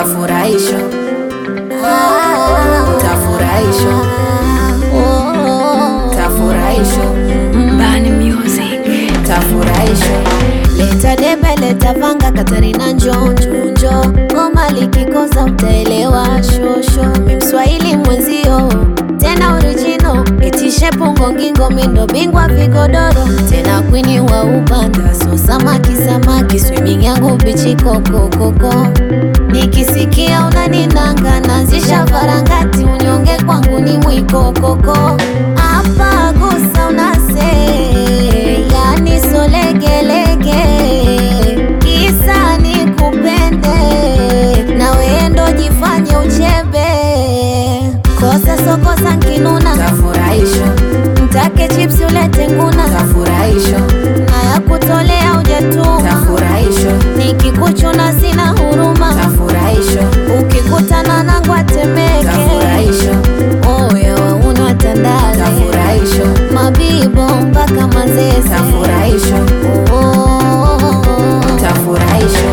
tafurahisha tafurahisha tafurahisha Bani Music. tafurahisha Leta debe, leta vanga, Katarina njo njo njo, ngoma likikosa utaelewa shosho. Mi Mswahili mwenzio tena original, itishe pungo ngingo, mindo bingwa vigodoro, tena kwini wa upanda, so samaki samaki, swimming yangu bichi koko koko. Nikisikia unaninanga, nazisha varangati, unyonge kwangu ni mwiko koko. Hapa gusa unase, yani solegelege, kisa ni kupende, na wendo jifanye uchebe, kosa sokosa nkinuna, tafurahisha mtake chips ulete nguna, tafurahisha na ya kutolea ujatuma, tafurahisha nikikuchuna sina huruma, tafurahisha ukikutana na ngwatemeke, tafurahisha oya waunwa tandale, tafurahisha mabibo mpaka mazese, tafurahisha oh. tafurahisha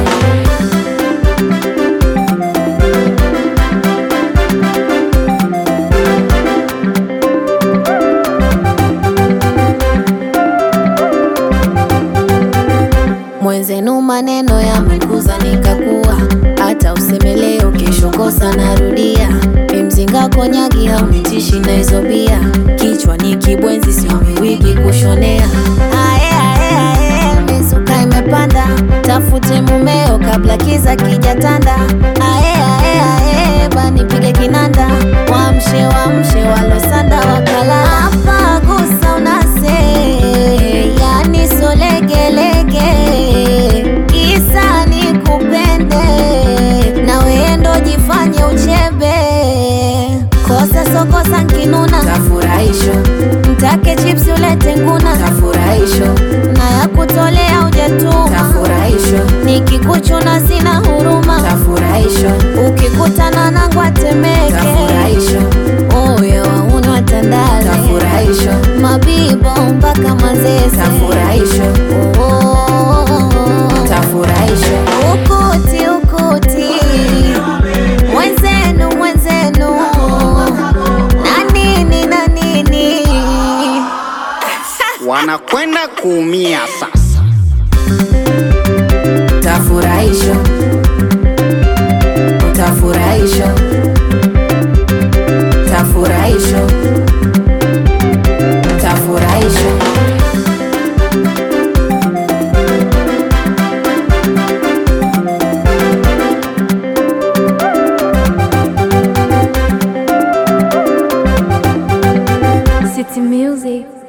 Mwenzenu maneno yamekuza nikakuwa, hata useme leo kesho kosa narudia. Mimzinga konyagi haunitishi na hizo bia, kichwa ni kibwenzi sio miwigi kushonea. Ae, ae, ae, mizuka imepanda, tafute mumeo kabla kiza kijatanda. Ae, ae, ae, banipige kinanda, wamshe wamshe walosanda wakala. Hapa gusa unase, yani solegelege, kisa ni kupende, na wendo jifanye uchebe, kosa sokosa nkinuna, tafurahisha mtake chips ulete nguna, tafurahisha na ya kutolea ujatuma, tafurahisha nikikuchuna sina huruma, tafurahisha ukikutana na ngwatemeke, tafurahisha oya waunwa tandale, tafurahisha mabibo mpaka mazese, tafurahisha oh. tafurahisha Ukuti, ukuti, mwenzenu, mwenzenu, na nini na nini, wanakwenda kuumia sasa. tafurahisha tafurahisha tafurahisha tafurahisha City Music.